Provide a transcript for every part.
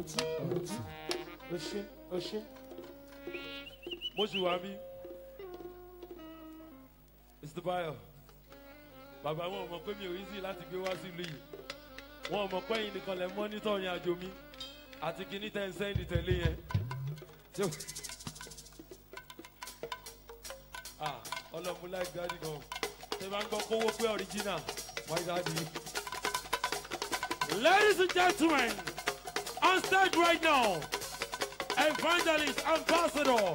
ọtí ọtí. ó ṣe ó ṣe. mo sì wá bí. mr bayo bàbá wọn ò mọ pé mi ò easy láti gbé wá sílùú yìí wọn ò mọ pé ẹ̀yin nìkan lẹ mọ́nítọ̀ ìrìn àjò mi àti kíní tẹ́ ń sẹ́ndì tẹ̀lé yẹn. Tí ó- Ah, ọlọ́mú láì dáàdì gan ṣe máa ń gbọ́ kówó pé original my daddy. ladies and gentlemen on stage right now evangelist ambassador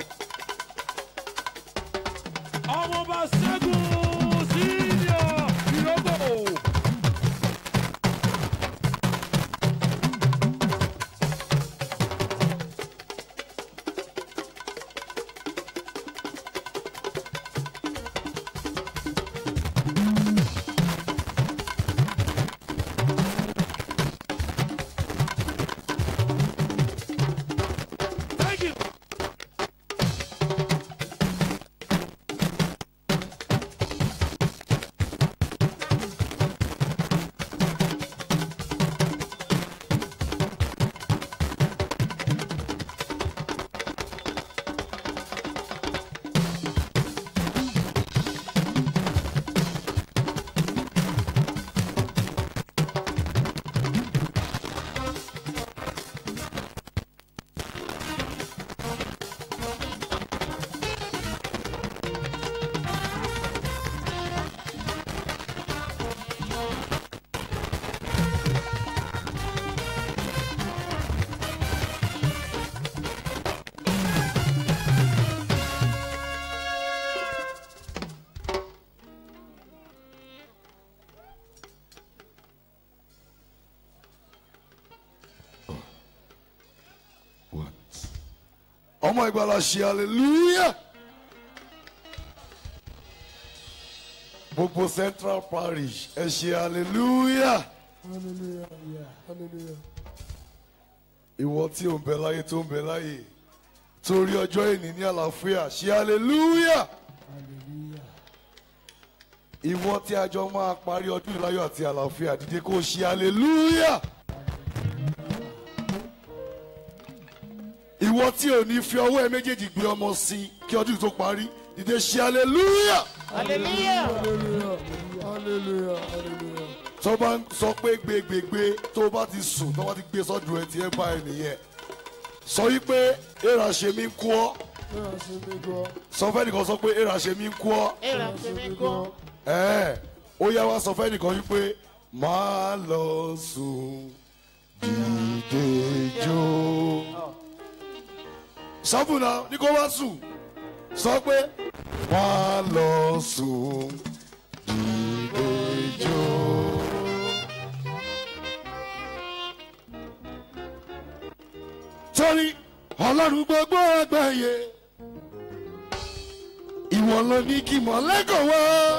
ọmọọba ṣẹ́gun senior ìrókò. Thank you. ọmọ ìgbàlà ṣe hallelujah gbogbo central parish ẹ ṣe hallelujah hallelujah yeah hallelujah. ìwọ tí ò ń bẹ láyé tó ń bẹ láyé torí ọjọ́ ìní ní àlàáfíà ṣe hallelujah hallelujah. ìwọ tí a jọ máa parí ọdún ìláyọ̀ àti àlàáfíà dìde kó ṣe hallelujah ìwọ tí ò ní fi ọwọ́ ẹ méjèèjì gbé ọmọ sí i kí ọdún tó parí dìde ṣe hallelujah hallelujah hallelujah hallelujah hallelujah. tó bá ń sọ pé gbégbégbé tó bá ti sùn tó bá ti gbé sọ́dún ẹ ti ẹ bá ẹ nìyẹn sọ wípé èèrà ṣe mí ń kú ọ ẹ ẹ ṣe mí gan sọ fẹ́ nìkan sọ pé èèrà ṣe mí ń kú ọ èrà ẹ ṣe ṣe mí mí gan gan. ẹ ó yá wá sọ fẹ́ nìkan wípé máa lọ sùn dìde jó sọ́bùnà ní kó wá sùn sọ pé máa lọ sùn dìde jó. torí ọlọ́run gbogbo àgbáyé ìwọ ló ní kí mọ̀lẹ́kọ̀ wá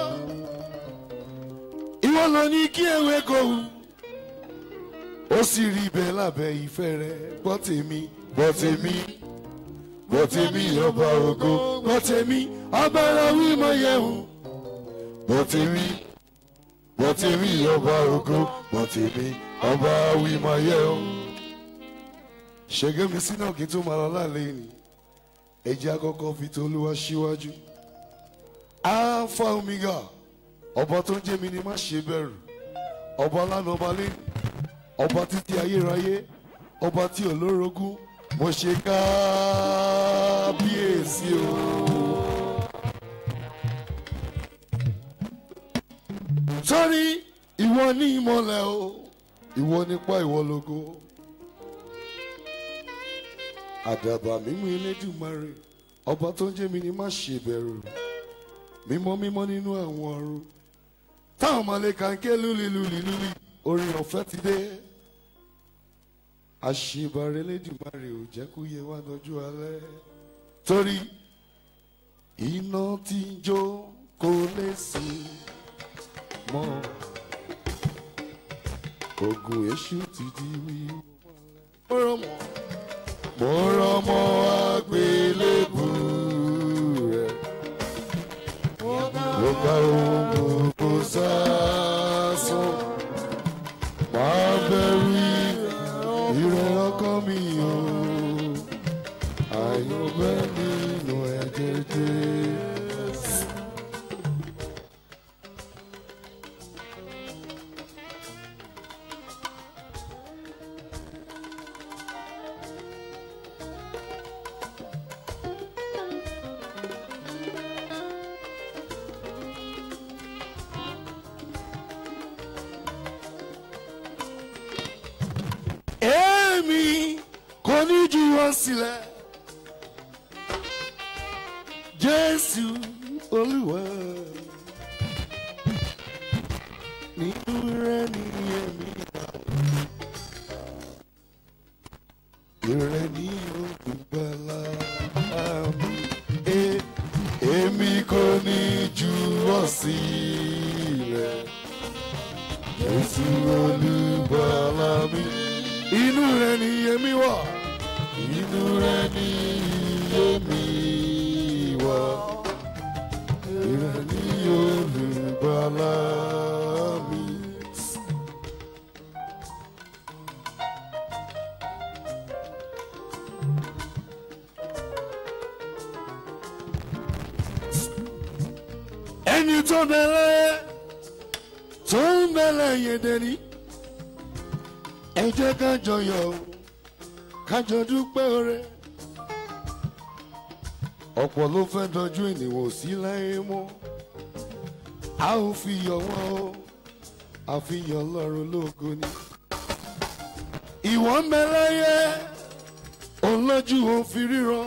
ìwọ ló ní kí ewé kò hù ó sì rí bẹ́ẹ̀ lábẹ́ ìfẹ́ rẹ gbọ́ tèmi gbọ́ tèmi gbọ́ tèmi ọba ògo gbọ́ tèmi agbára wímọ yẹ̀hún gbọ́ tèmi gbọ́ tèmi ọba ògo gbọ́ tèmi ọba wímọ yẹ̀hún ṣègbè mi sínú kí n tó máa lọ lálẹ́ ni ẹ̀jẹ̀ àkọ́kọ́ fi tolúwa síwájú alpha omega ọba tó ń jẹ́ mi ni má ṣe bẹ̀rù ọba lánàá ọba lẹ́nu ọba títí ayérayé ọba tí olórogún mo ṣe kábíyèsí o. sọ́rí ìwọ ní ìmọ̀lẹ̀ o ìwọ nípa ìwọ lógo àdàbà mímú elédùnmarè ọba tó ń jẹ́ mi ni má ṣe bẹ̀rù mímọ́ mímọ́ nínú àwọn ọ̀run táwọn mọ̀lẹ́ka ń ké lúli lúli lúli orin ọ̀fẹ́ ti dé àṣìbàrẹ̀ elédùnmarè ò jẹ́ kó yẹ wá lọ́jọ́ alẹ́ torí iná tí ń jó kò lè sí mọ́ ogun èṣù ti di wíwọ́ mo rọmọ mo rọmọ àgbélébù rẹ mo gba ohun gbogbo sásán máa bẹ̀rù ìrẹ̀ ọkàn mi ní jù wọ́n sílẹ̀ jésù olúwa nínú rẹ ní ẹ̀mí wà ìrẹ ní olùgbàlà mi E- èmi kò ní jù wọ́n sílẹ̀ jésù olùgbàlà mi inú rẹ ní èmi wà inú rẹ ní èmi wà ìrẹ ní olùgbàlà mi. ẹni tó bẹ̀rẹ̀ tó ń bẹ̀rẹ̀ yẹn dẹni ẹ jẹ́ ká jọyọ̀ o kájọ dúpẹ́ oore. ọ̀pọ̀ ló fẹ́ dọjú ènìyàn sí láyé mọ́ a ò fi yọ̀ wọ́n o àfihàn ọlọ́run lógo ni. ìwọ ń bẹ láyé olójú ò fi ríran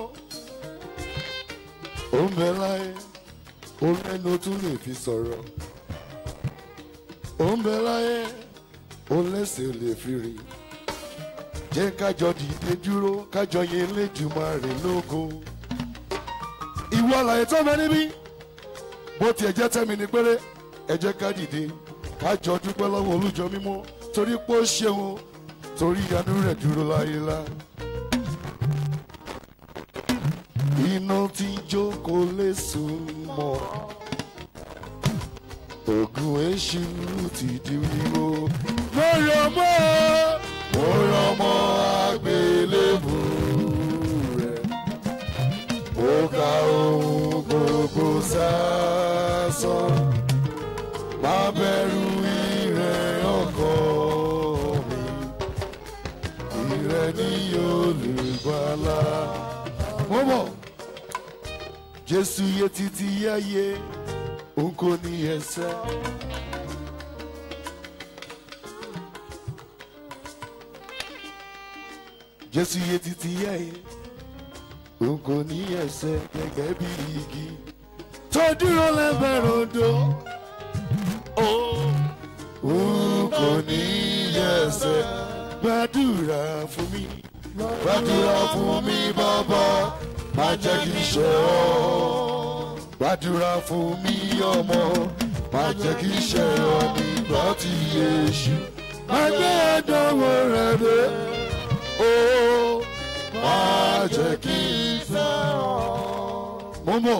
ó ń bẹ láyé ó lẹ́nu tún lè fi sọ̀rọ̀ ó ń bẹ láyé ó lẹ́sẹ̀ lè fi rìn jẹ́ kájọ dìde dúró kájọ yẹn lẹ́jùmọ̀ rẹ̀ lógo. ìwọ àlàyé tó bẹ níbí bó tiẹ̀ jẹ́ tẹ́mi ní péré ẹ jẹ́ ká dìde kájọ dúpẹ́ lọ́wọ́ olújọ mímọ́ torí pé ó ṣeun torí ìyanu rẹ̀ dúró láyélá. iná tí jókòó lè sùn mọ́ ògùn èṣù ti di wíwó. mo rọ̀ mọ́ mo rọ̀ mọ́ àgbélébù rẹ̀ mo ka ohun gbogbo sásán má bẹ̀rù ìrẹ̀ ọkọ mi ìrẹ̀ ní olùgbàlà. mo mọ̀ jésù yẹ títí yáyé òun kò ní ẹsẹ̀. jésù yẹ títí yáyé òun kò ní ẹsẹ̀ gẹ́gẹ́ bí igi tó dúró lẹ́bẹ̀rẹ̀ odò. òun kò ní ẹsẹ̀ gbàdúrà fún mi gbàdúrà fún mi bàbá má jẹ́ kí n ṣe ọ́ gbàdúrà fún mi ọmọ má jẹ́ kí n ṣe ọ́ nígbà tí yéṣu má gbé ẹ̀dánwò rẹ̀ dé ó má jẹ́ kí n ṣe ọ́. mo mọ̀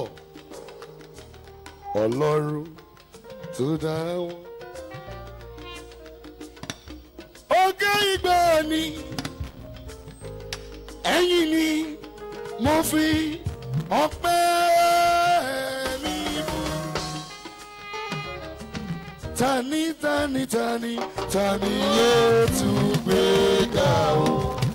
ọlọ́run tó dá wọn. ọgá ìgbà ni ẹ̀yìn ni mo fi ọpẹ́ mi fún. tani tani tani tani yóò tún gbé ga o.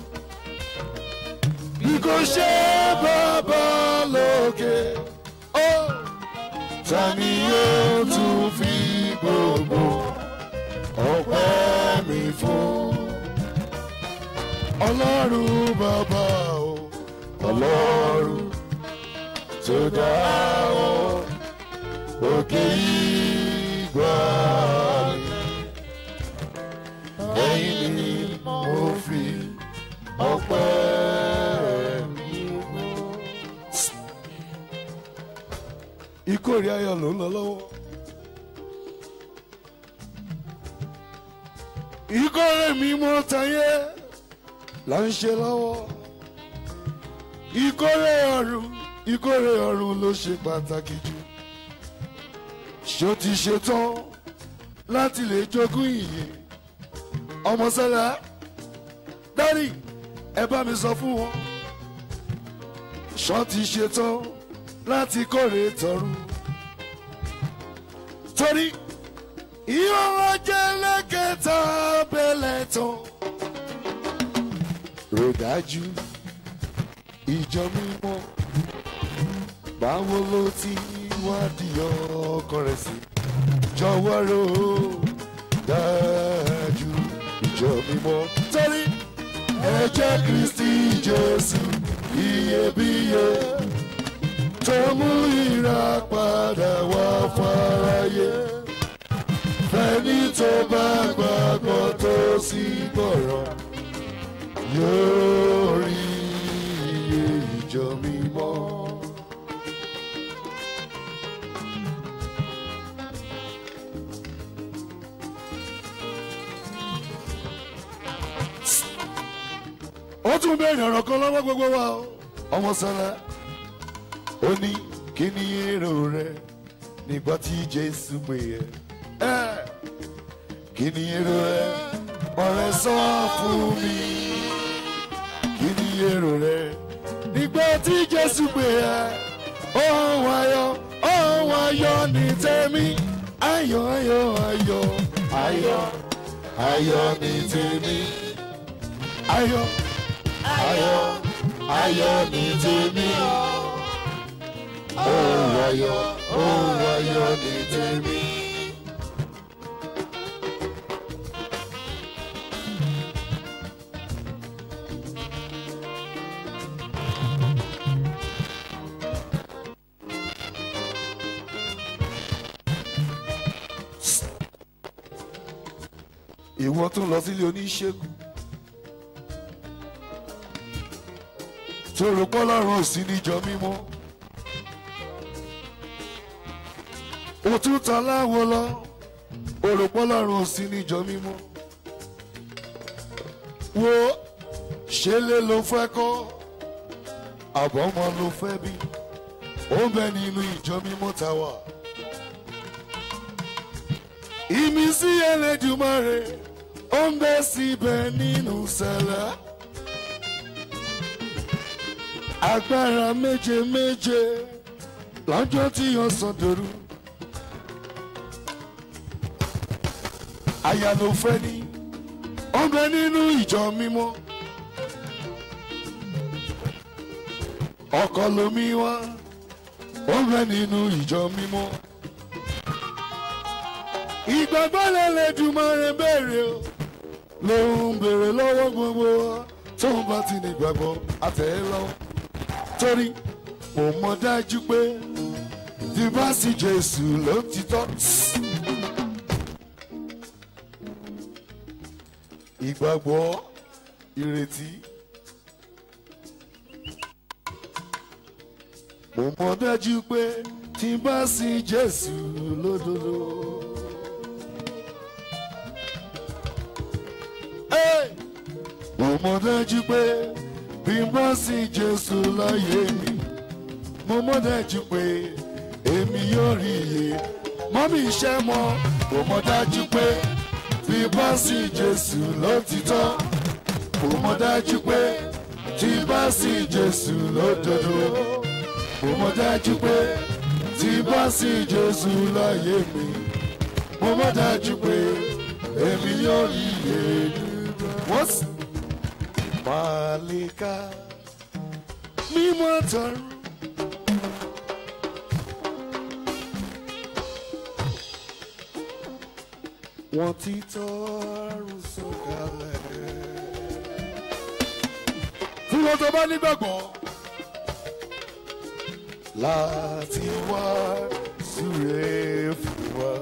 bí kò ṣe bàbá lókè. ó tani yóò tún fi gbogbo ọpẹ́ mi fún. ọlọ́run bàbá o ọlọ́run tó dá ọ òkè ìgbà mi ẹ̀yìn ni mo fi ọpẹ́ mi fún. ìkórè ayọ̀ ló ń lọ lọ́wọ́. ìkórè mi mọ́ tayé là ń ṣe lọ́wọ́. ìkórè ọ̀run ìkórè ọ̀run ló ṣe pàtàkì jù. ṣó ti ṣetán láti lè jogún ìyè. ọmọ sẹ́lá dárì ẹ bá mi sọ fún wọn. ṣó ti ṣetán láti kórè tọ̀run. torí ìhòòhò jẹ́ lẹ́kẹ̀ẹ́ta bẹ́lẹ̀ tán. ròdájú ìjọ mímọ́ báwo ló ti wádìí ọkọ rẹ̀ sí jọ̀wọ́ rò ó dájú ìjọ mímọ́ torí ẹ̀jẹ̀ kristi jésù iyebíye tó mú ìràpadà wá fáráyé fẹ́ni tó bá gbàgbọ́ tó sì gbọ́rọ̀ yóò rí iye ìjọ mímọ́. ó tún béèrè ọ̀rọ̀ kan lọ́wọ́ gbogbo wa o. ọmọ sọlá ó ní kí ni èrò rẹ nígbà tí jésù pè ẹ́ ẹ́ kí ni èrò rẹ ọ̀rẹ́ sọ fún mi kí ni èrò rẹ nígbà tí jésù pè ẹ́ ohun ayọ̀ ohun ayọ̀ ní tèmi ayọ̀ ayọ̀ ayọ̀ ayọ̀ ayọ̀ ní tèmi ayọ̀ ayọ̀ ayọ̀ ní tèmi ohun ayọ̀ ohun ayọ̀ ní tèmi. ìwọ tún lọ sílé oníṣègùn tó rò pọ́ lọ́rùn ò sí níjọ mímọ́ òtútà láwo lọ ó rò pọ́ lọ́rùn ò sí níjọ mímọ́ wo ṣe lé ló fẹ́ kọ́ àbọ̀mọ́ ló fẹ́ bí ó ń bẹ nínú ìjọ mímọ́ ta wà ìmísí Elédùmarè ó ń bẹ síbẹ̀ nínú sẹ̀lẹ̀. agbára méje méje lọ́jọ́ tí yóò sàn dòru. àyà ló fẹ́ ní ó ń bẹ nínú ìjọ mímọ́. ọkọ lomi wá ó ń bẹ nínú ìjọ mímọ́ ìgbàgbọ́ l'Ẹlẹ́dùmarè béèrè o ló ń béèrè lọ́wọ́ gbogbo wa tó ń bá ti ní ìgbàgbọ́ àtẹ̀ ẹ́ lọ. torí mo mọ̀ dájú pé tí bá sí Jésù ló ti tọ́. ìgbàgbọ́ ìrètí. mo mọ̀ dájú pé tí bá sí Jésù lódodo. mo mọ̀ dájú pé bí n bá sí Jésù láyé mi mo mọ̀ dájú pé èmi yóò rí iye mọ́mí iṣẹ́ mọ́ mo mọ̀ dájú pé bí n bá sí Jésù lótìtọ́ mo mọ̀ dájú pé tí n bá sí Jésù lódodo mo mọ̀ dájú pé tí n bá sí Jésù láyé mi mo mọ̀ dájú pé èmi yóò rí iye wọ́n sì. Màlíkà mímọ́ tọrọ. Wọ́n ti tọrùn sọ̀kalẹ̀. Fún wọn tó bá nígbàgbọ́ láti wá súre fún wa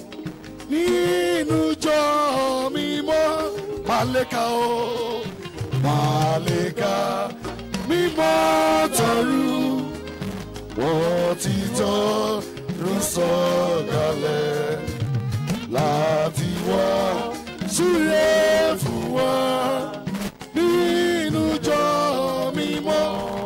nínú jọ mímọ́ Màlíkà o. Màlíkà mímọ́ tọrú wọ́n ti tọrùn sọ̀kalẹ̀ láti wá súre fún wa nínú jọ mímọ́.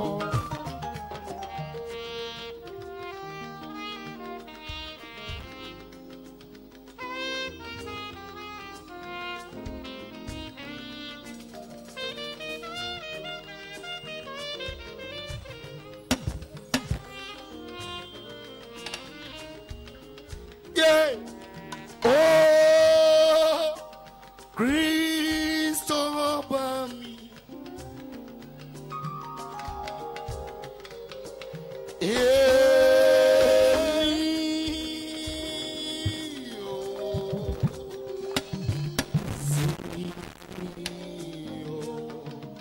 Yeah. Oh, Kristo ọba mi. Èyí o. Sí o.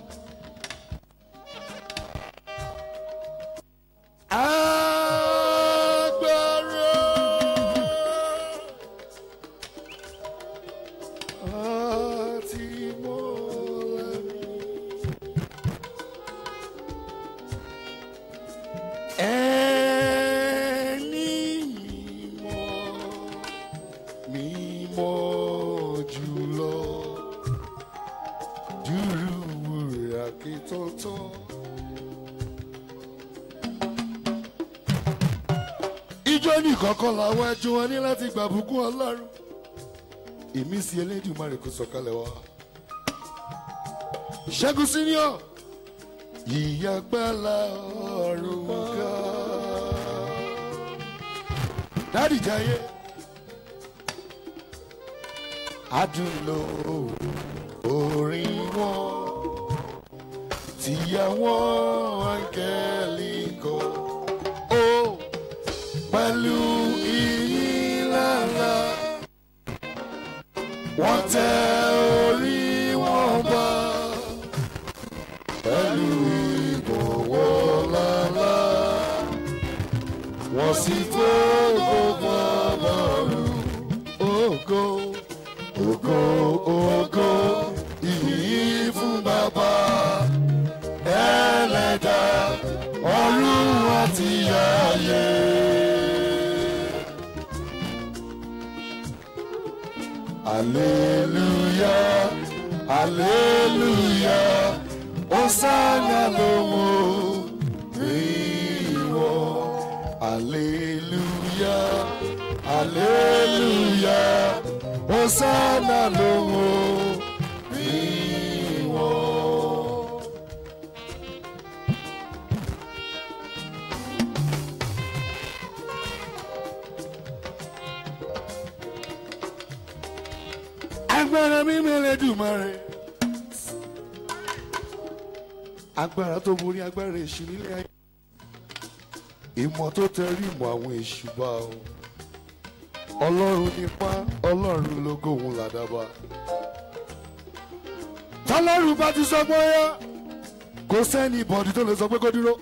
kí tó tó. ijó nìkan kan làwọn ẹjọ́ wọn ní láti gbàbùkún ọlọ́run ìmísí elédùnmarè kò sọ̀kalẹ̀ wá. ṣẹ́gun senior ìyàgbálá ọ̀run ká. dádì jayé adúlọ orin wọn tìyàwó áńgẹ́lì kan ó pẹ̀lú ìyílára wọ́n tẹ orí wọn bá pẹ̀lú ìbọ̀wọ̀ lálá wọ́n sì fọ́gbọ́ bàbàrú ògo ògo ògo ìyìn fún bàbá ẹlẹ́dà ọ̀run àti ayé. Hallelujah, hallelujah, Hosanna lóhùn ìwọ. Hallelujah, hallelujah, Hosanna lóhùn ìwọ. agbára mi mẹ́lẹ̀ dùmarè agbára tó borí agbára èṣù nílé ayé ìmọ̀ tó tẹrí ìmọ̀ àwọn èṣù bá o ọlọ́run nípa ọlọ́run lógo òun làdábà tọ́lọ́run bá ti sọ pé ó yá kò sẹ́ni ìbọ̀dì tó lè sọ pé kó dúró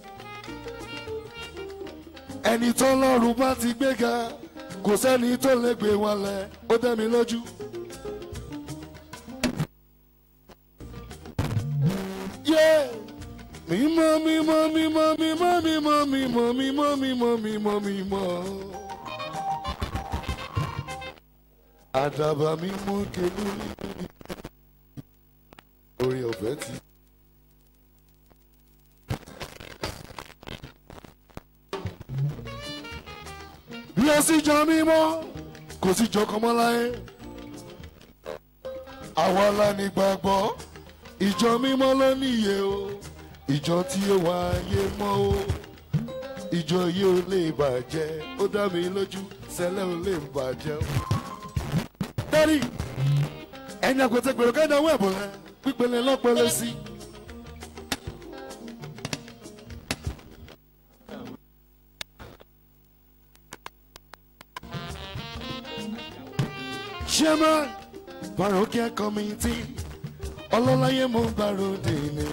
ẹni tọ́lọ́run bá ti gbéga kò sẹ́ni tó lè gbé wálẹ̀ ó dẹ́ mi lójú. Yeah. Mímọ́ mímọ́ mímọ́ mímọ́ mímọ́ mímọ́ mímọ́ mímọ́ mímọ́ mímọ́. Àdàbà mímọ́ kelu orí ọ̀fẹ́ ti. Lọ síjọ mímọ́ kò síjọ kọ́mọ́ láyé. Àwa la ní gbàgbọ́ ìjọ mímọ́ ló níye o ìjọ tí ó wá ayé mọ́ o ìjọ yìí ò lè bàjẹ́ ó dá mi lójú sẹ́lẹ̀ ò lè bàjẹ́ o. dẹ́rì ẹni àgbẹ̀tẹ̀ gbèrò kẹ́ni àwọn ẹ̀bùn rẹ pípele lọ́pẹ́lẹ́ sí. chairman parokia committee ọlọ́láyé mo gbàròdè ni.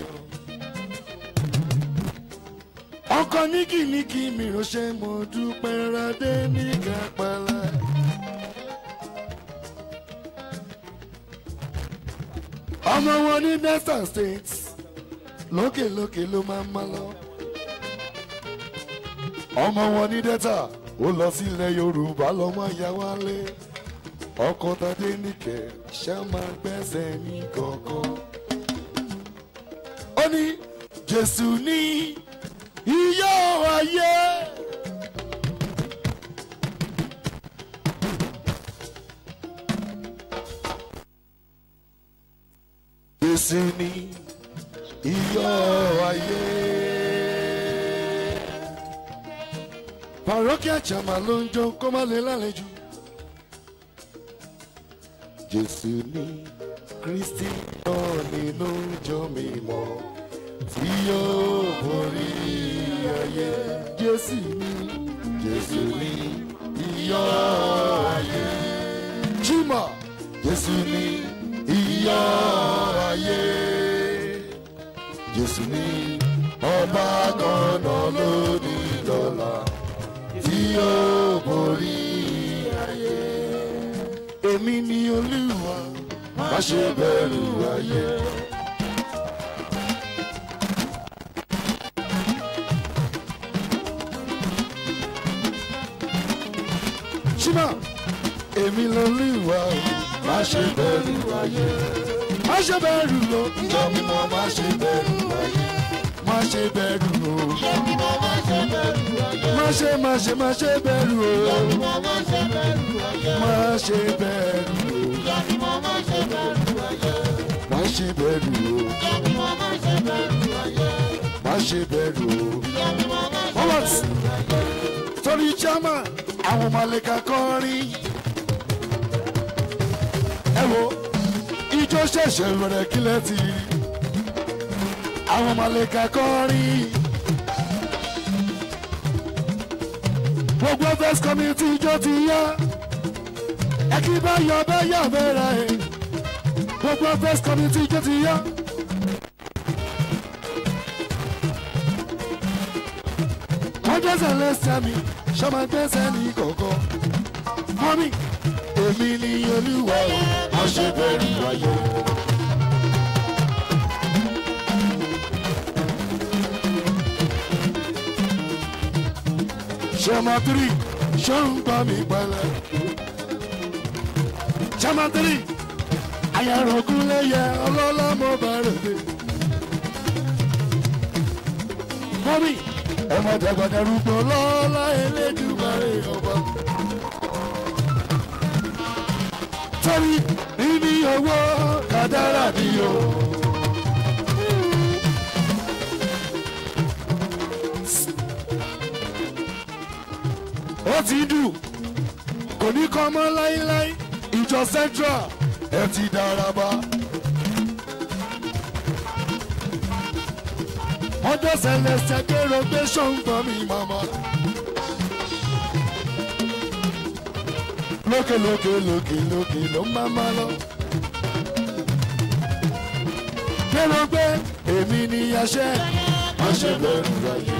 ọkọ níkìníkì mi ránṣẹ́ mo dúpẹ́ radé ní kápálá. ọmọ wọn ní delta state lókèlókè ló máa ń má lọ. ọmọ wọn ní delta ó lọ sílẹ̀ yorùbá lọ́mọ ìyá wálé ọkọ tadé nìkẹ́ ṣá máa gbẹ́sẹ̀ ní kankan. ó ní jésù ní iyọ̀ ayé. jésù ní iyọ̀ ayé. parokia chama ló ń jó kó má lè lálejò jésù ní kristi náà nínú ìjọ mímọ́ tí yóò borí ayé jésù ní jésù ní iyọ̀ ayé jimá jésù ní iyọ̀ ayé jésù ní ọba kan náà lónìí dọ́là tí yóò borí ayé èmi ni olúwa má ṣe bẹ̀rù ayé. ṣímà èmi lolúwa má ṣe bẹ̀rù ayé. má ṣe bẹ̀rù lọ ìjọ mímọ́ má ṣe bẹ̀rù. bẹ̀rù o Ìyá ni mo máa ṣe bẹ̀rù ayé. má ṣe má ṣe má ṣe bẹ̀rù o Ìyá ni mo máa ṣe bẹ̀rù ayé. má ṣe bẹ̀rù o Ìyá ni mo máa ṣe bẹ̀rù ayé. má ṣe bẹ̀rù o Ìyá ni mo máa ṣe bẹ̀rù ayé. má ṣe bẹ̀rù o. Ìyá ni mo máa ṣe Alright. bẹ̀rù ayé. torí jama àwọn malika kọrin ẹ wo ijó ṣẹ̀ṣẹ̀ bẹ̀rẹ̀ kílẹ̀ ti rí àwọn malika kọrin gbogbo first community ijó ti yá ẹ kí bá yọ bẹ́ yà bẹ́rẹ̀ ẹ gbogbo first community ijó ti yá. wọ́n gbẹ́sẹ̀ lẹ́sẹ̀ mi ṣọ́mọ gbẹ́sẹ̀ ní kọ̀ọ̀kan. mọ́mí èmi ni olúwa o má ṣe bẹ̀rù ayé. ṣọ́mọ tírì ṣó ń gbọ́ mi pẹ́lẹ́. ṣọ́mọ tírì àyàrọ̀gún lẹ́yẹ ọlọ́lá mo bá rẹ̀ dé. mọ́mí ọmọ dàgbàdàrúgbọ lọ́la elédùmarè ọba. torí níbi owó kàdárà ni o. ó ti dùn kò ní kọ́ mọ́ láíláí ìjọ central ẹ ti daraba. ọjọ́ sẹlẹsẹ kéré gbé ṣọ́ǹgbọ́n mi màmá. lókè lókè lókè lókè ló máa ma lọ. kéré gbé èmi ni aṣẹ́ má ṣe bẹ̀rù ayé.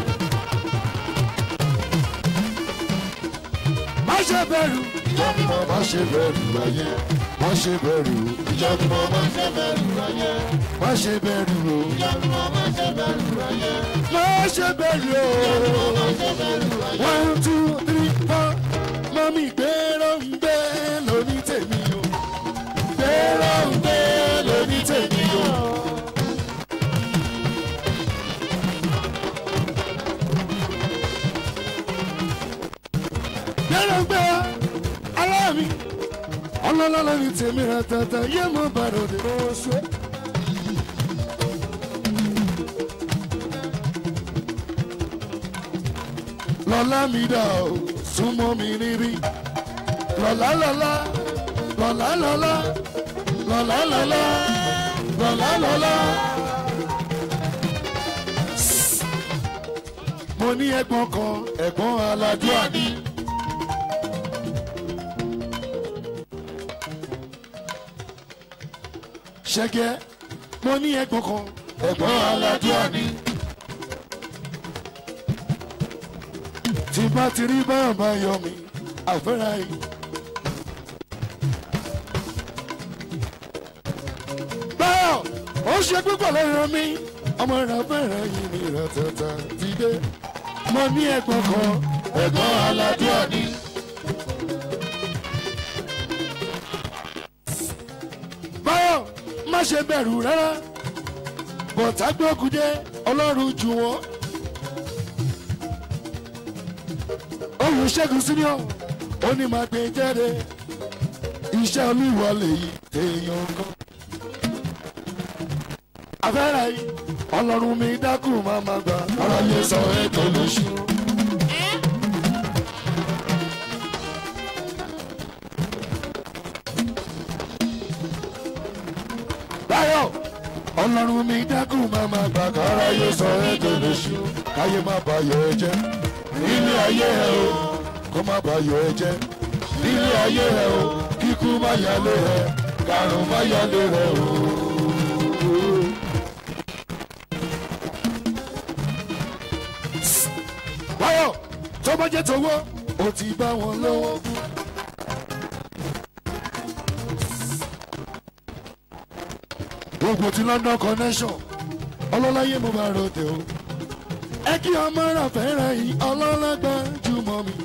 má ṣe bẹ̀rù ìjọ ni mo má ṣe bẹ̀rù ayé. má ṣe bẹ̀rù ìjọ ni mo má ṣe bẹ̀rù ayé. má ṣe bẹ̀rù o Ìyá ni mo máa ṣe bẹ̀rù ayé. má ṣe bẹ̀rù o. Máa ṣe bẹ̀rù ayé. one two three four mọ́mí gbèrò ń gbé lóní tèmi o gbèrò ń gbé lóní tèmi o. gbèrò ń gbé aláàmì ọlọ́lá lóní tèmi rẹ̀ tẹ̀tẹ̀ yé mo bàrọ̀ dé oṣù. lọ́lá mi dà o súnmọ́ mi níbí lọ́lá lọ́lá lọ́lá lọ́lá lọ́lá lọ́lá lọ́lá lọ́lá. mo ní ẹ̀gbọ́n kan ẹ̀gbọ́n aládùá ni. ṣẹ́gẹ́ mo ní ẹ̀gbọ́n kan ẹ̀gbọ́n aládùá ni. tí bá ti rí báyọ̀ máa yọ mí àfẹ́rẹ́ yìí. báyọ̀ ó ṣe púpọ̀ lẹ́yìn mi ọmọ rẹ̀ fẹ́rẹ̀ yìí ní ìrẹ̀tẹ̀tẹ̀ ti dé. mo ní ẹ̀gbọ́n kan ẹ̀gbọ́n aládùá ni. báyọ̀ má ṣe bẹ̀rù rárá bọ̀tá gbókùdé ọlọ́run jù wọ́n. olùṣègùn senior ó ní máa gbé jáde iṣẹ́ olúwa lèyí téèyàn kan. afẹ́rẹ́ yìí ọlọ́run mi dákun máa ma gbà ara yẹ sọ ètò lóṣù. báyọ̀ ọlọ́run mi dákun máa ma gbà kára yẹ sọ ètò lóṣù káyé má bàyọ̀ ẹ jẹ́ nílé ayé ẹ o kó má bàa yọ ẹ jẹ nílé ayé ẹ o kíkú má yálé ẹ karùn má yálé rẹ o. báyọ̀ tó bá jẹ́ tówó ó ti bá wọn lọ́wọ́. gbogbo ti london connection ọlọ́láyé mo bá ròde o ẹ kí ọmọ rà fẹ́ràn yìí ọlọ́lọ́gbà jùmọ̀ mi.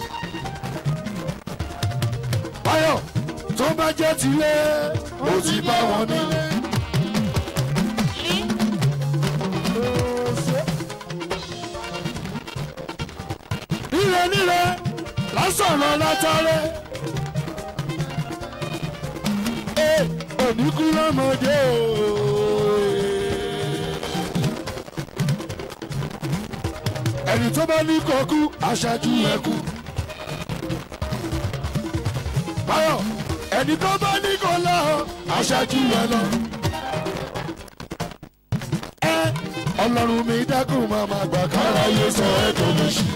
báyọ̀ tó bá jẹ́ tilé ó ti bá wọn nílé. sọ̀rọ̀ látàrẹ́. Ee, oníkú lọ́mọdé o. ẹni tó bá ní kọkú aṣáájú ẹkú. báyọ̀ ẹni tó bá ní kọ lọ aṣáájú ẹ lọ. ẹ ọlọ́run mi dákun máa ma gbà kára yé sọ ẹ́ tó lè ṣe.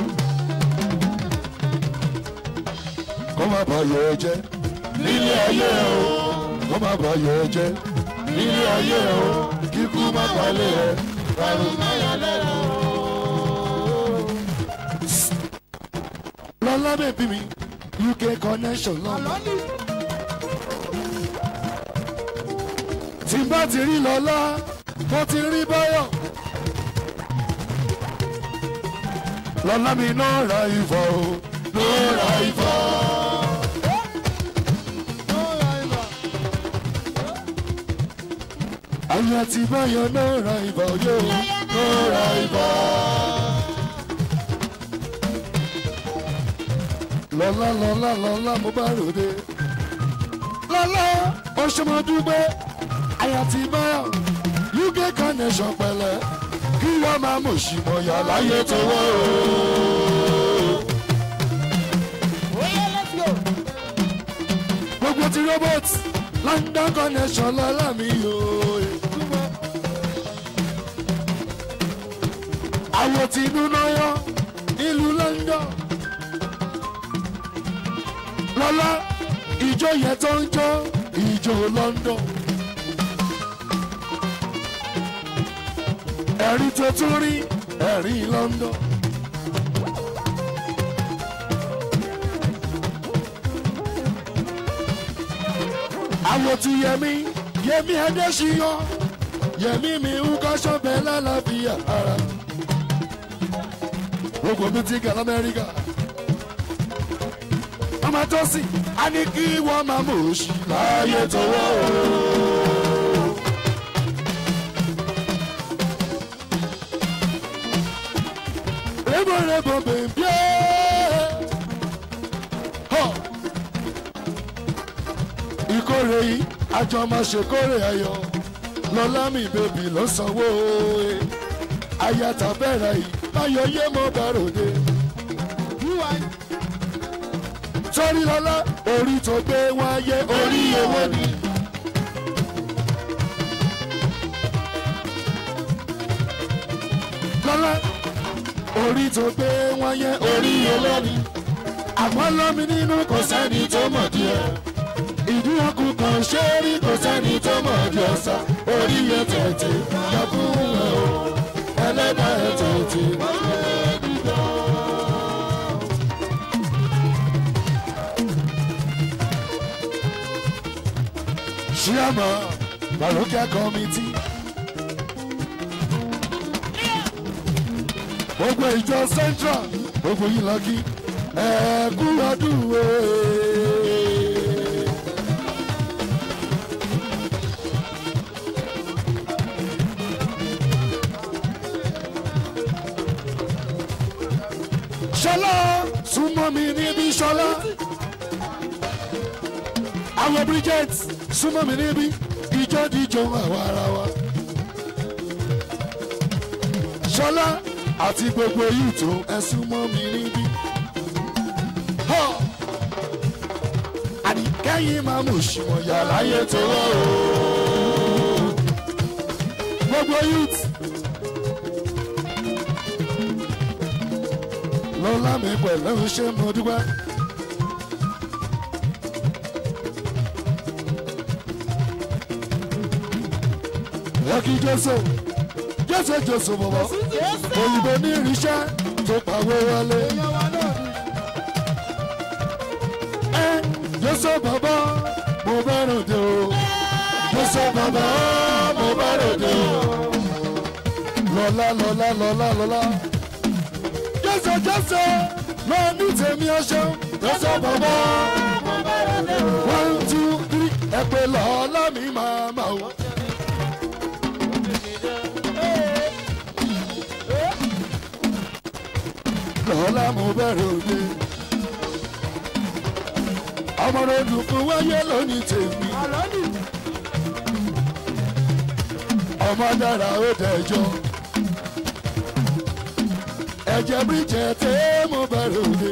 kó má bà yọ ẹ jẹ́ nílé ayé ẹ o kó má bà yọ ẹ jẹ́ nílé ayé ẹ o kíkú má balẹ̀ ẹ. Ọ̀run máyọ̀ lẹ́rọ̀. lọ́lá bèbí mi uk connection lọ́nà. tí n bá ti rí lọ́lá mo ti rí báyọ̀. lọ́lá mi náà ra ìfọ̀ o náà ra ìfọ̀. ayọ̀ àti báyọ̀ náà ra ìfọ̀ yóò náà ra ìfọ̀. lọ́lá lọ́lá lọ́lá mo bá ròde. lọ́lá ọ̀ṣọ́mọdúgbẹ́ àyà ti báyọ̀ uk connection pẹ̀lẹ́ kí wọ́n máa mọ̀ sí mọ̀ yà láyé tọwọ́ o. gbogbo ti robot london connection lọ́lá mi o. àwọn tí inú náà yọ nílùú london lọ́lá ìjọ yẹn tó ń jó ìjọ london. ẹ̀rí tó tún rí ẹ̀rí london. àwọn tí yẹmi yẹmi adéṣiyọ yẹmi mi ń kọ́ṣọ́ bẹ́ẹ̀ lálàáfíà ara. gbogbo mi ti gà lamẹ́ríkà ọmọ tó sì á ní kí wọ́n máa mọ̀ ọ́ sí láàyè tọwọ́ o. rébòrébò bèbí ẹ́ ìkórè yìí àjọ máa ṣèkórè ayọ̀ lọ́lá mi bèbí ló sanwó e ayàtà bẹ̀rẹ̀ yìí báyọ̀ yé mọ́ bàròdé sórí lọ́lá orí tó gbé wáyé orí owó ni. lọ́lá orí tó gbé wáyé orí owó ni. àmọ́ lọ́mi nínú kò sẹ́ni tó mọ̀ díẹ̀. ìdí ọkùn kan ṣé rí kò sẹ́ni tó mọ̀ díẹ̀ sá. orí yẹn tètè lọ́kùn rẹ̀ o ẹlẹ́dàá ẹ̀ tètè. Chiama, Baroka Committee. Gbogbo ìjọ Central, gbogbo yìí lọ́kì, ẹ̀ẹ́kú ọdún o. Ṣọlá súnmọ́ mi níbi Ṣọlá àwọn bridget súnmọ́ mi níbí ìjọ díjọ àwọn ara wa. ṣọlá àti gbogbo yìí tó ẹ súnmọ́ mi níbí. Họ́! àní kẹ́yìn máa mú òṣùwọ̀n yà láyé tó wọ́ o. gbogbo youth. lọ́lá mi pẹ̀lú ṣé mo dúpẹ́. Lọ́kì Jésù, Jésù Jésù bọ̀bọ̀, òyìnbó ní irinṣẹ́ tó pàwé wọlé. Ẹ Jésù bàbá, mo bá ròde o. Jésù bàbá, mo bá ròde o. Lọ́lá lọ́lá lọ́lá lọ́lá. Jésù Jésù, lọ ní tèmi ọṣẹ. Jésù bàbá, one two three, ẹ pé lọ́lá mi máa máa wọ. lọ́la mo bẹ̀rẹ̀ òde. ọmọ rẹ dùnkún wáyé lónìí tèmi ọmọ dára ó dẹjọ́ ẹ̀jẹ̀ bíjẹ̀ tẹ́ mo bẹ̀rẹ̀ òde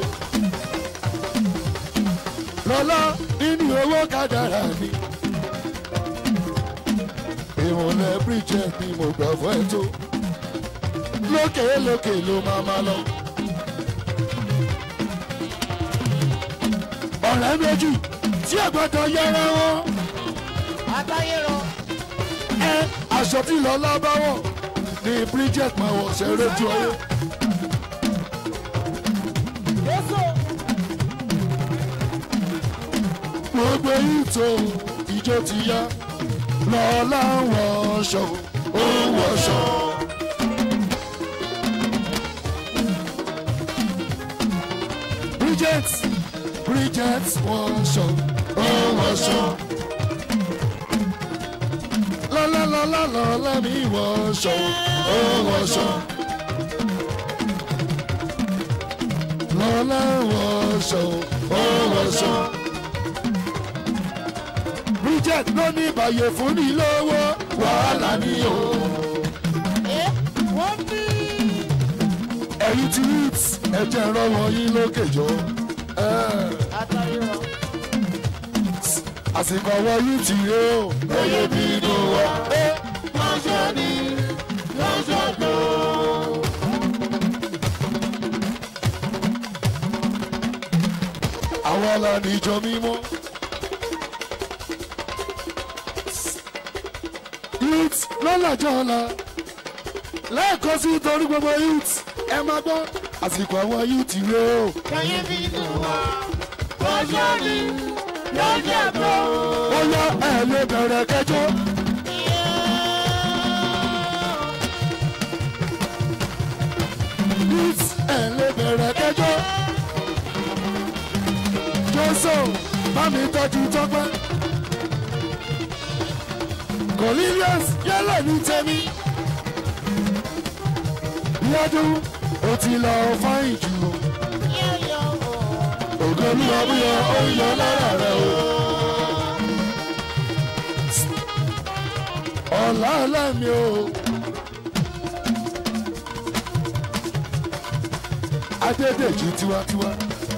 lọ́lá nínú owó kádàrà ni ìmọ̀lẹ̀ bíjẹ̀ ni mo gbà fún ẹ tó lókè lókè ló máa ma lọ. ọ̀rẹ́ méjì tí ẹ gbọ́dọ̀ yẹra wọn ẹ aṣọ tí lọ́lá bá wọ̀ ní bridget máa wọ̀ ṣe rédíò ayé. gbogbo ìtò ìjó ti yá lọ́lá wọ̀ṣọ ó wọ̀ṣọ. bridget bridget wọ̀ṣọ ó wọ̀ṣọ. lọ́lá lọ́lá lọ́lá mi wọ̀ṣọ ó wọ̀ṣọ. lọ́lá wọ̀ṣọ ó wọ̀ṣọ. bridget ló ní ìbàyè fún ní lówó wàhálà ni o. ẹ̀yin ti rit ẹ̀jẹ̀ rọwọ́ yín lókè jọ. Eh, àsìkò ọwọ́ yín ti ré o. oyè bínú wa. Eh, lọ́jọ́ ni lọ́jọ́ tó. àwọn ọlọ́ni ìjọ mímọ́. youth lọ́làjọ́ ọ̀la lẹ́ẹ̀kan sí torí gbogbo youth ẹ máa gbọ́ àsìkò àwọn youth rẹ o. ó yá ẹ lè bẹ̀rẹ̀ kẹjọ. youth ẹ lè bẹ̀rẹ̀ kẹjọ. jọ́sọ̀ bá mi tọ́jú tọ́pẹ́. cornelius yálà ní tẹ́mi. yádùn ó ti lọ fáyìn jù o. ògo ní ọbúyọ ó ń yọ lára rẹ o. ọ̀la ọ̀làmì o. adédèjì tiwantiwa.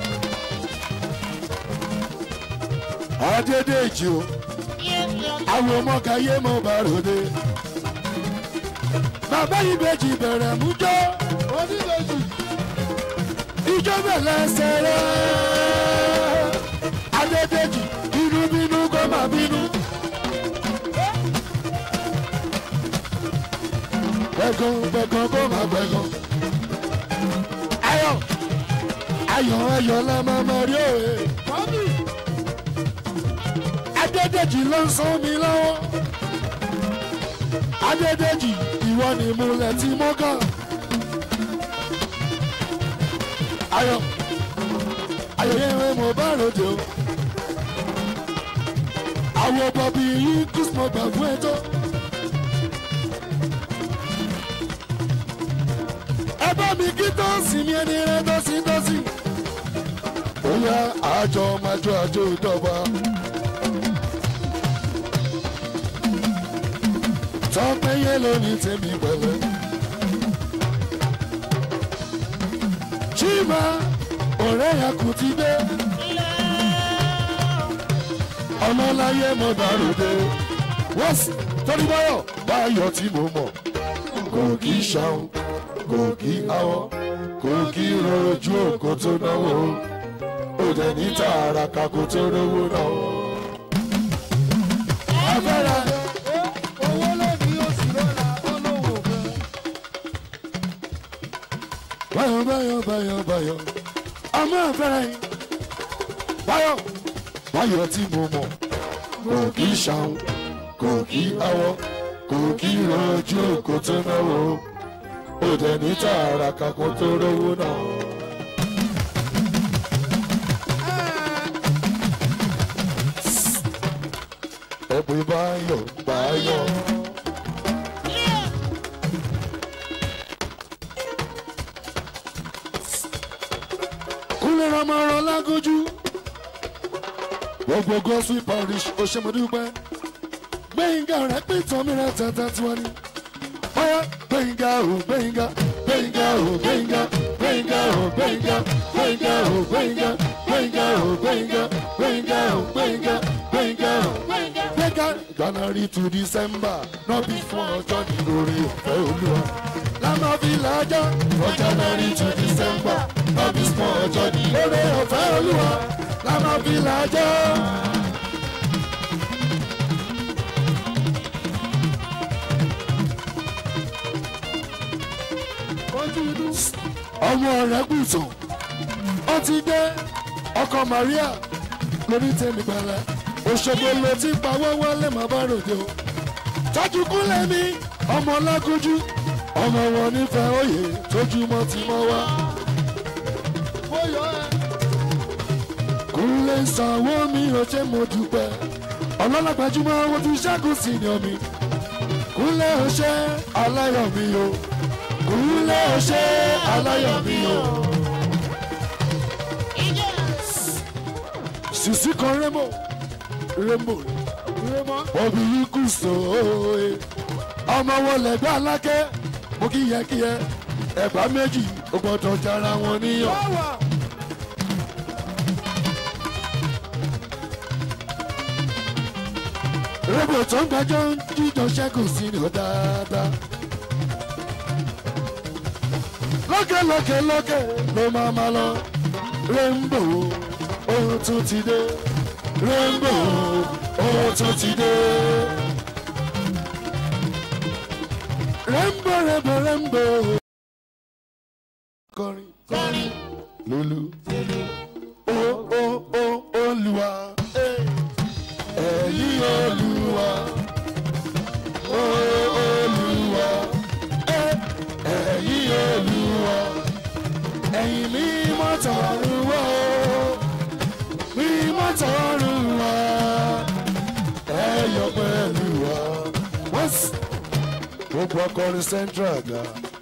adédèjì o. àwọn ọmọkà yé mo bá ròde. bàbá yìí bèjì bẹ̀rẹ̀ mú jọ́. ìjọ bẹ̀rẹ̀ sẹ̀rẹ̀. adédèjì bínú bínú kó má bínú. gbẹ̀gàn gbẹ̀gàn kó má gbẹ̀gàn. ayọ̀ ayọ̀ ayọ̀ la máa ma rí òye. adédèjì ló ń sán mi lọ́wọ́. adédèjì ìwọ ni múlẹ̀ tí mo kàn. ayọ̀ ayọ̀ yẹn mo bá ròde o. àwọn bọ̀bí yìí kùsùmọ̀ gbà fún ẹ tó. ẹ bá mi kí tọ́sí mi ẹni rẹ tọ́sí tọ́sí. ó yá àjọ májọ àjọ ìdọ́gba. tọ́pẹ́ yẹn lónìí tèmi pẹ̀lẹ́. chima ọ̀rẹ́ yà kù ti dé. ọmọláyé mo dàrúdé. wọ́n sì torí báyọ̀ báyọ̀ tí mo mọ̀ kò kí ṣàwọn kò kí awọ kò kí rojú òkò tó náwó ó dẹ̀ ní tààrà kakó tó rówó náà. abẹ́rẹ́ báyọ̀ báyọ̀ báyọ̀ báyọ̀ ọmọ abẹ́rẹ́ yìí báyọ̀ báyọ̀ tí mo mọ̀ kò kí ṣàwọn kò kí awọ kò kí rojú òkò tó náwó ó dẹ̀ ní tààrà kakó tó rówó náà. ẹ̀pẹ́ báyọ̀ báyọ̀. kúlẹ̀ ọmọ ọ̀rọ̀ lágójú. gbogbo gospel parish oṣemọdúpẹ́ gbẹ̀yìngà rẹ̀ pé tán mi rẹ̀ tẹ̀tẹ̀ tí wọ́n ní. ọ̀yá gbẹ̀yìngà ò gbẹ̀yìngà gbẹ̀yìngà ò gbẹ̀yìngà gbẹ̀yìngà ò gbẹ̀yìngà gbẹ̀yìngà ò gbẹ̀yìngà gbẹ̀yìngà ò gbẹ̀yìngà gbẹ̀yìngà ò gbẹ̀yìngà gbẹ̀yìngà ò gbẹ̀yìngà. january to december náà bí fún ọjọ́ ní orí ọ̀fẹ́ olúwa. lánàá fi làájá from january to december náà bí fún ọjọ́ ní orí ọ̀fẹ́ olúwa. lánàá fi làájá. ọmọ rẹ̀ gùtàn ó ti dé ọkọ maria lórí tèmi pẹ̀lẹ́ òṣogbo ló ti pawọ́ wọlé má bá ròde o tọ́jú kúnlẹ̀ mi ọmọ lágójú ọmọ wọn nífẹ̀ẹ́ òye tójúmọ́ ti mọ́ wá. kúnlẹ̀ sanwó mi ò ṣe mo dúpẹ́ ọlọ́lágbájúmọ́ wọn tún ṣẹ́gun sí ni omi kúnlẹ̀ ò ṣe aláyọ̀ mi o kúnlẹ̀ ò ṣe aláyọ̀ mi o. sisi kan remo remo obi yìí kù sóòye ọmọ wọn lẹgbẹ alákẹ mo kí yẹ kí yẹ ẹgbà méjì ó gbọdọ jara wọn níyàn. remo tó ń gbẹjọ ń jíjọ ṣẹ́gun sí ni ó dáadáa. lókè lókè lókè ló máa ma lọ rainbow ohun tún ti dé rainbow ohun tún ti dé. rainbow rainbow rainbow. kọrin kọrin lulu o o o olùwà ẹ̀yìn olùwà o olùwà ẹ̀yìn olùwà ẹ̀yìn mímọ́ tọ̀run wá mímọ́ tọ̀run wá ẹ̀yọ̀ pẹ̀lú wa. wọ́n sì gbogbo ọkọrin central ga.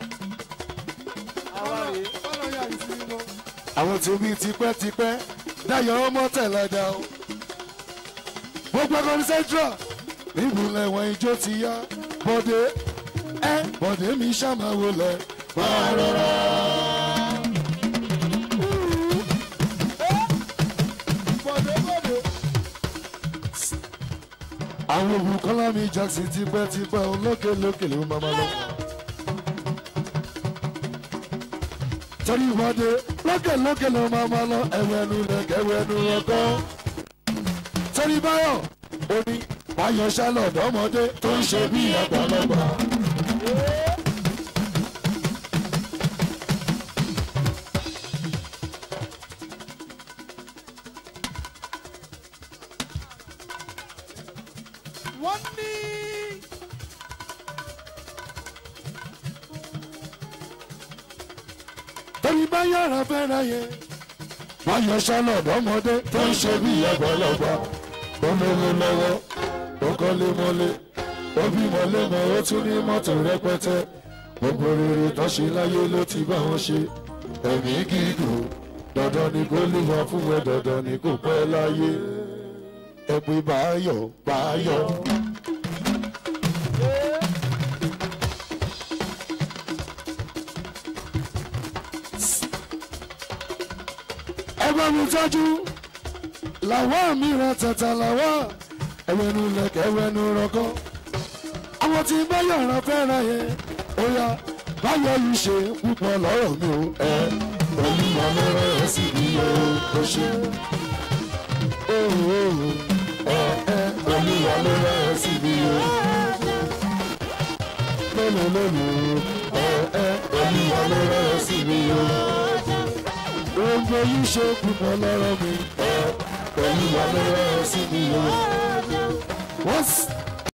àwọn tèmi tipẹ́tipẹ́ dáyọ̀ ọmọ tẹ̀lẹ́dá o. gbogbo ọkọrin central níbùlẹ̀ wọn ijó ti yá bọ́dé ẹ bọ́dé mi ṣàmáwo lẹ̀ máa rọra. àwọn olùkọ́lá mi jackson tipẹ́tipẹ́ olókè lókè ló máa ma lọ. torí ìwọ́de lókè lókè ló máa ma lọ ẹ̀wẹ̀nu lẹ̀kẹ̀ ẹ̀wẹ̀nu ọkọ́. torí báyọ̀ ó ní báyọ̀ ṣálọ̀ ọ̀dọ́mọdé tó ń ṣe bí àgbàlagbà. wọ́n ní. torí báyọ̀ rẹ̀ fẹ́ràn yẹn. báyọ̀ ṣálọ̀ ọ̀dọ́mọdé tó ń ṣe bí àgbàlagbà. ó lówó lọ́wọ́ ó kọ́lé mọ́lé ó bímọ lẹ́mọ̀ ó tún ní mọ́tò rẹpẹtẹ. gbogbo rere tó ṣe láyé ló ti bá wọn ṣe. ẹ̀mí gígùn dandan ni kó lè wá fún ẹ dandan ni kò pẹ́ láyé. ẹ pé báyọ̀ báyọ̀. ẹgbẹ́ mi tọ́jú làwọn mìíràn tẹ̀tẹ̀ làwọn ẹ̀wẹ̀nu lẹ̀kẹ̀ ẹ̀wẹ̀nu rọ̀kọ́ àwọn tí báyọ̀ rán fẹ́ràn yẹn ó yá báyọ̀ yìí ṣe púpọ̀ lọ́rọ̀ mi ò ẹ pẹ̀lú ọlọ́rọ̀ ẹ̀ sì bí o kò ṣe ó ó ẹ ẹ pẹ̀lú ọlọ́rọ̀ ẹ̀ sì bí o lónìí lónìí ẹ ẹ pẹ̀lú ọlọ́rọ̀ ẹ̀ sì bí o gbogbo yìí ṣe púpọ̀ lọ́rọ̀ mi ẹ pẹ̀lú ọlọ́rọ̀ ẹ̀ sì bí o wọ́n sì.